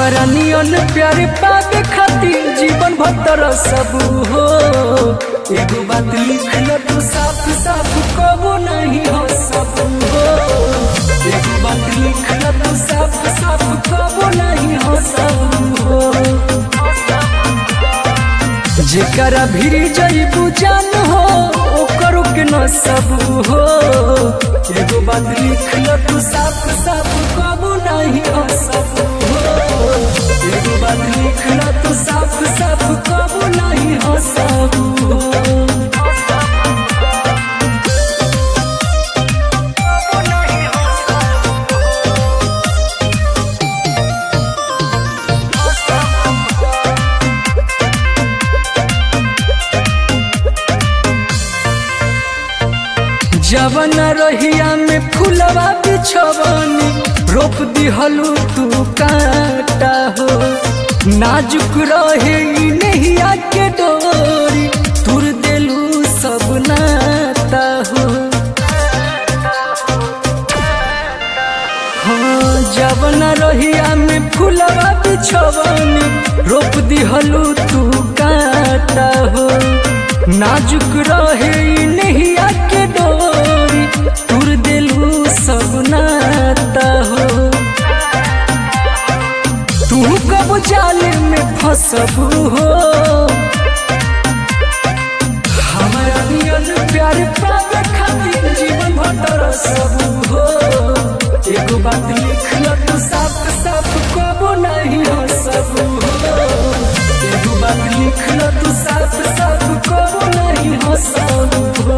हमारा नियन प्यारे पावे खातिर जीवन भर सब हो एगो बात लिख ल तू साफ साफ कबो नहीं हो सब हो एगो बात लिख ल तू साफ साफ कबो नहीं हो सब हो जेकरा भीड़ जईबू जान हो ओकर के न सब हो एगो बात लिख ल तू साफ साफ कबो नहीं हो सब हो एगो बात लिख ल तू साफ साफ कबो नहीं हो सब हो जवन रहिया में फुलवा बिछवनी रोप दिहलू तू काटा हो नाजुक रहे ई नहिया के डोरी तुर देलू सब नाता हो हाँ जवन रहिया में फुलवा बिछवनी रोप दिहलू तू काटा हो नाजुक रहे ई नहिया के डोरी तुर देलू सब नाता हो तू कब जाले में फसबू हो हमारा नियन प्यार पावे खातिर जीवन भर सब हो एगो बात लिख ल तू साफ साफ कबो नहीं हो सब हो एगो बात लिख ल तू साफ साफ कबो नहीं हो सब हो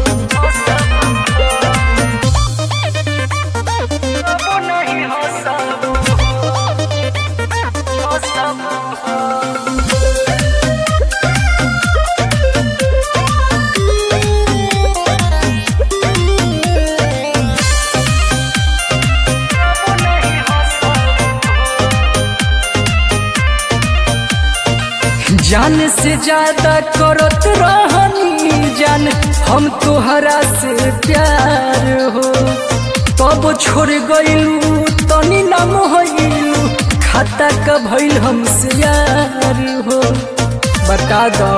कबो नहीं हो सब हो सब जान से ज्यादा करत रहनी जान हम तोहरा से प्यार हो तब छोड़ गईलू तनी नाम होइलू खाता का भइल हमसे यार हो बता दो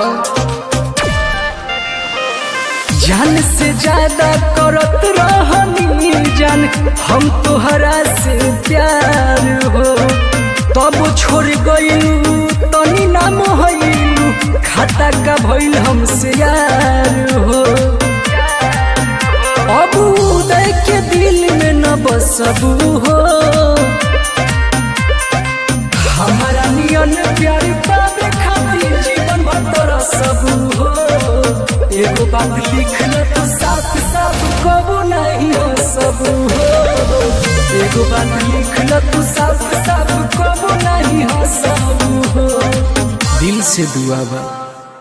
जान से ज्यादा करत रहनी जान हम तोहरा से प्यार हो तब छोड़ गईलू तनी नाम होइलू खाता का भइल हमसे यार हो अब उदय के दिल में न बसबू हो हमारा नियन प्यार पावे खातिर जीवन भर सब हो एगो बात लिख ल तू साफ साफ कबो नहीं हो सब हो एगो बात लिख ल तू साफ साफ कबो नहीं हो सब हो दिल से दुआ बा